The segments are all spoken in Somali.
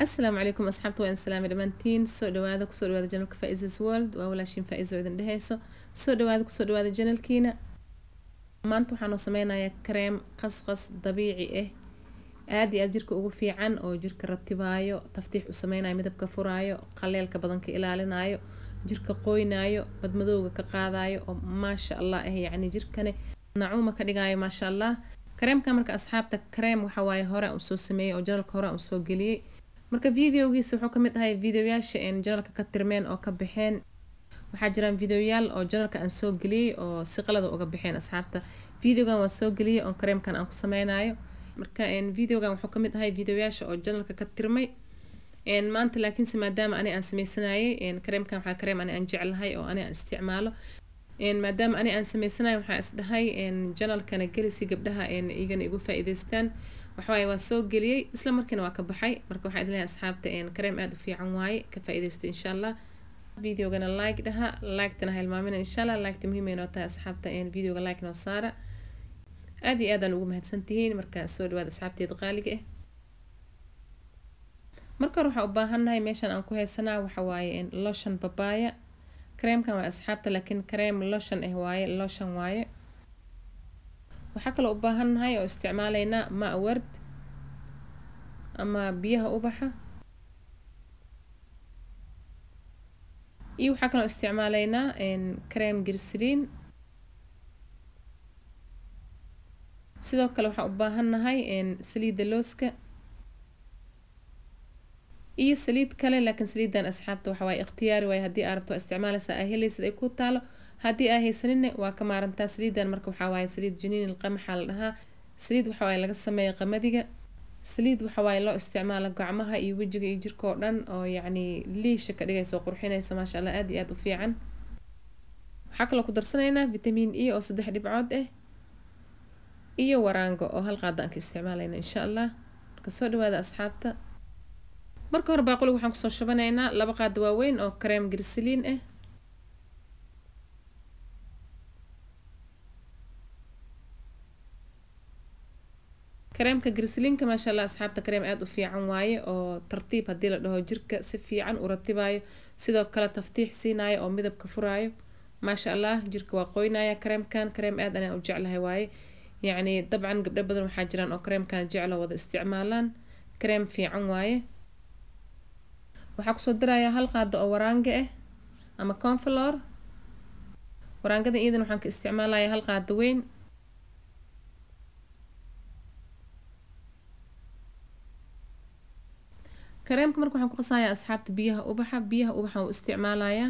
asalaamu calaykum asxaabta waa in salaami dhammaantiin soo dhawaada kusoo dhawaada janalka faisas world waa walaashiin faa-iso idin dheheyso soo dhawaada kusoo dhawaada janalkiina maanta waxaanoo sameynayaa kareem qasqas dabiici ah aada iyo aada jirka ugu fiican oo jirka ratibaayo taftiix u sameynayo midabka furaayo qaleelka badan ka ilaalinayo jirka qoynaayo badmadowga ka qaadayo oo maasha allah ah yacni jirkane nacuuma ka dhigaayo maasha allah kareemka marka asxaabta kareem waxawaaye hore aan usoo sameeyey oo janalka hore aan usoo geliyey marka videogiisa wuxuu kamid ahay videoyaasha een janalka ka tirmeen oo ka baxeen waxaa jiraan videoyaal oo janalka aan soo geliyey oo si qalada uga baxeen asxaabta videogan waan soo geliyey oo kareemkan aan ku sameynayo marka videogan wuxuu kamid ahay videoyaasha oo janalka ka tirmay maanta laakiinse maadaama ani aan sameysanayay kareemkan waxaa kareem ani aan jeclahay oo ani aan isticmaalo maadaama ani aan sameysanayo waxaa isdhahay janalkana gelisi gabdhaha igana igu faa-iideystaan waxawaaye waa soo geliyey isla markiina waa ka baxay marka waxaa idin lehay asxaabta kareem aada u fiican waaye ka faa-iideysta insha allah videogana like dhaha liketana hilmaamina insha allah liketa muhiim ay noo tahay asxaabta videoga like noo saara aada iyo aadaan ugu mahadsantihiin marka soo dhawaada asxaabteeda qaaliga ah marka hore waxaa u baahannahay meeshan aan ku haysanaa waxawaaye lotion babaya kareemkan waa asxaabta laakiin kareem lotion ah waaye lotion waaye waxaa kaloo u baahannahay oo isticmaalaynaa ma ward ama biyaha ubaxa iyo waxaa kaloo isticmaalaynaa kareem girsiliin sidoo kale waxaa u baahannahay saliidda looska iyo saliid kale laakiin saliidan asxaabta waxawaaye ikhtiyaari waaye haddii aa rabto waa isticmaalaysaa aa helaysid ay ku taalo haddii aa haysaninne waa ka maarantaa saliidan marka waxaa waaye saliid janiin ilqamaxaa la dhahaa saliid waxawaaye laga sameeya qamadiga saliid waxawaaye loo isticmaalo gacmaha iyo wejiga iyo jirka oo dhan oo yacni liisha ka dhigaysa oo qurxinaysa maasha allah aada iyo aada u fiican waxaa kaloo ku darsanaynaa vitamiin e oo saddex dhibcood ah iyo waraango oo hal qaada aan ka isticmaalayna insha allah marka soo dhawaada asxaabta marka hore baaqulig waxaan kusoo shubanaynaa laba qaada waaweyn oo kareem girsiliin ah kareemka girsiliinka maasha allah asxaabta kareem aada u fiican waaye oo tartiib haddii la dhaho jirka si fiican u ratibaayo sidoo kale taftiix siinayo oo midabka furaayo maasha allah jirka waa qoynaya kareemkan kareem aad anaa u jeclahay waaye yacni dabcan gabdho badan waxaa jiraan oo kareemkan jeclo wada isticmaalaan kareem fiican waaye waxaa kusoo dirayaa hal qaado oo waraanga ah ama conflor waraangada iyadan waxaan ka isticmaalaya hal qaado weyn kareemka marka waxaan ku qasayaa asxaabta biyaha ubaxa biyaha ubaxan u isticmaalayaa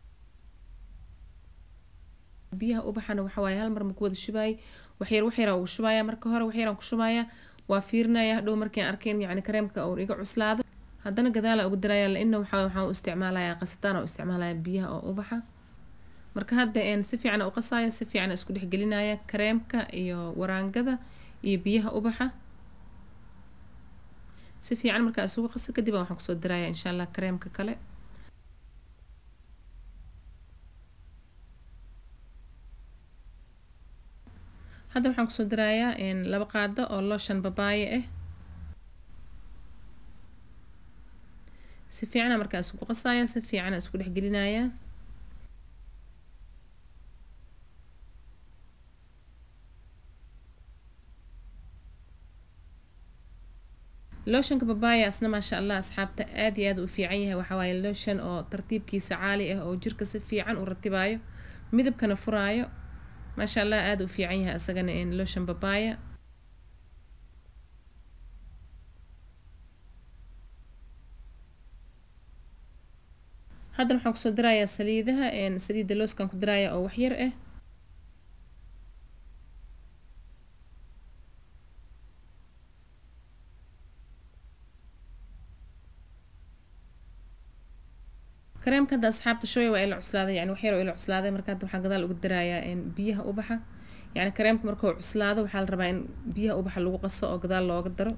biyaha ubaxana waxawaaye hal mar maku wada shubaayay waxyar waxyaraan ugu shubaaya marka hore waxyaraan ku shubaaya waa fiirinaya hadhow markiin arkayn yacni kareemka uun iga cuslaado haddana gadaala ugu daraya laina waxaa waxaan u isticmaalayaa qasitaan oo isticmaalaya biyaha oo ubaxa marka hadda si fiican u qasaya si fiican isku dhexgelinaya kareemka iyo waraangada iyo biyaha ubaxa si fiican markaa isugu qaso kadib waxaan kusoo diraya insha allah kareemka kale hadda waxaan kusoo dirayaa laba qaado oo lotion babaaye ah si fiicana markaa isku qasaya si fiicana isku dhexgelinaya lotionka babaya asna maasha allah asxaabta aada iyo aada u fiican yahay waxawaaye lotion oo tartiibkiisa caali ah oo jirka si fiican u ratibaayo midabkana furaayo maasha allah aada u fiican yahay isagana lotion babaya haddana waxaan kusoo dirayaa saliidaha saliidda looskaan ku diraya oo waxyar ah kareemka hadda asxaabta shooya waa ila cuslaaday yani waxyar oo ila cuslaaday marka hadda waxaan gadaal ugu dirayaa biyaha ubaxa yani kareemka markuu cuslaado waxaa la rabaa in biyaha ubaxa lagu qaso oo gadaal looga daro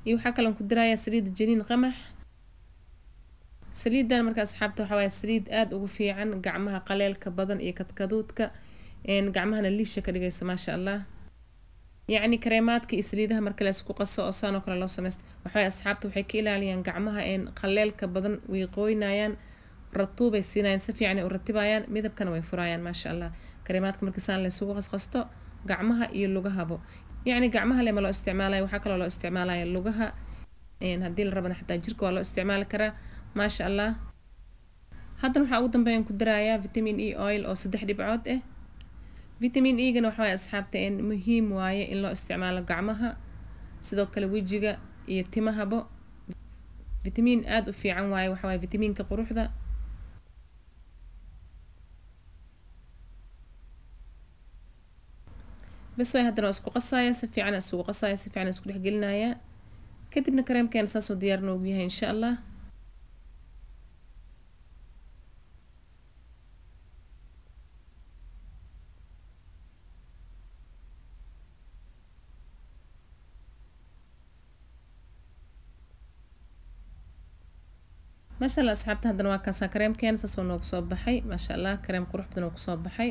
iyo waxaa kaloon ku darayaa saliidda janiin qamax saliidan marka asxaabta waxaa waaye saliid aada ugu fiican gacmaha qaleelka badan iyo kadkaduudka gacmahana liisha ka dhigaysa maasha allah yacni kareemaadka iyo saliidaha marka la isku qaso oo saanoo kale loo sameysta waxaway asxaabta waxay ka ilaaliyaan gacmaha qaleelka badan way qooynayaan ratuubay siinayaan si fiican ay u ratibayaan midabkana way furayaan maasha allah kareemaadka marka saan la isugu qasqasto gacmaha iyo lugahabo yacni gacmaha lema loo isticmaalaya waxaa kaloo loo isticmaalaya lugaha haddii la rabana xataa jirka waa loo isticmaali karaa maasha allah haddana waxaa ugu dambeeyaan ku darayaa vitamin e oil oo saddex dhibcood ah vitamin e-gana waxa waaye asxaabta muhiim waaye in loo isticmaalo gacmaha sidoo kale wejiga iyo timahabo vitamin aada u fiican waaye waxa waaye vitamiinka quruxda bas waay haddana waa isku qasaya si fiican isugu qasaya si fiican isku dhexgelinaya kadibna kareemkeena saasoo diyaar noogu yahay insha allah maasha allah asxaabta haddana waa kaasaa kareemkeena saasoo noogu soo baxay maasha allah kareem qurux badan oo kusoo baxay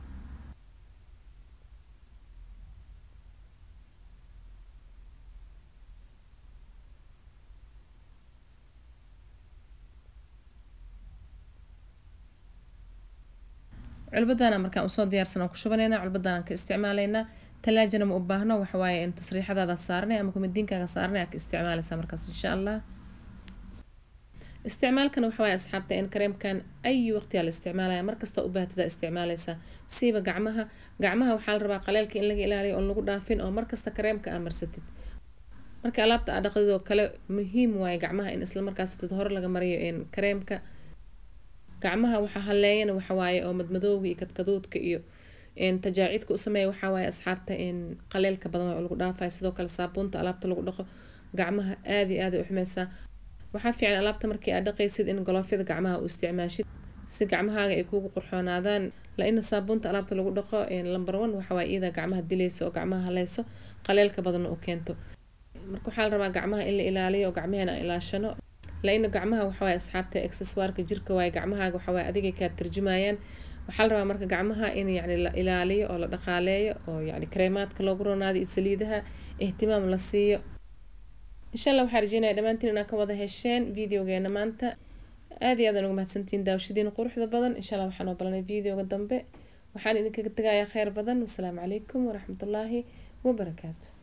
culbadaana markaan usoo diyaarsan ku shubanayna culbadaanaan ka isticmaalaynaa talaajana ma u baahno waxawaaye in tasriixadaada saaranay ama kumadiinkaaga saaranay aa ka isticmaalaysaa markaas insha allah isticmaalkan waxawaaye asxaabta in kareemkan ayi waqtiyaa la isticmaalaya markasta u baahtada isticmaalaysaa siiba gacmaha gacmaha waxaa la rabaa qaleelka in laga ilaaliyo oon lagu dhaafin oo markasta kareemka aa marsatid marka alaabta aa dhaqdid oo kale muhiim waaye gacmaha in isla markaas hore laga mariyo kareemka gacmaha waxaa haleeyana waxawaaye oo madmadowga iyo kadkaduudka iyo tajaacidka u sameeya waxawaaye asxaabta qaleelka badan waa lagu dhaafaya sidoo kale saabuunta alaabta lagu dhaqo gacmaha aada iyo aada u xumeysaa waxaa fiican alaabta markii aad dhaqaysid in goloofyada gacmaha u isticmaashid si gacmahaaga ay kuugu qurxoonaadaan la-ina saabuunta alaabta lagu dhaqo lamber one waxawaaye iyada gacmaha dilayso oo gacmaha haleyso qaleelka badanna u keento marka waxaa la rabaa gacmaha in la ilaaliyo oo gacmaheena aan ilaashano la-ina gacmaha waxawaaye asxaabta accessoireka jirka waaye gacmahaaga waxawaaye adigay kaa tarjumayaan waxaa la rabaa marka gacmaha in yacni la ilaaliyo oo la dhaqaaleeyo oo yacni kareemaadka loogu ronaado iyo saliidaha ihtimaam la siiyo insha allah waxaa rajeynaya dhammaantiin inaa ka wada hesheen videogeena maanta aada iyo aadaan uga mahadsantihiin daawashadiina quruxda badan insha allah waxaan oo balanay videoga dambe waxaan idinkaga tegayaa kheyr badan wasalaamu calaykum waraxmatullaahi wabarakaatu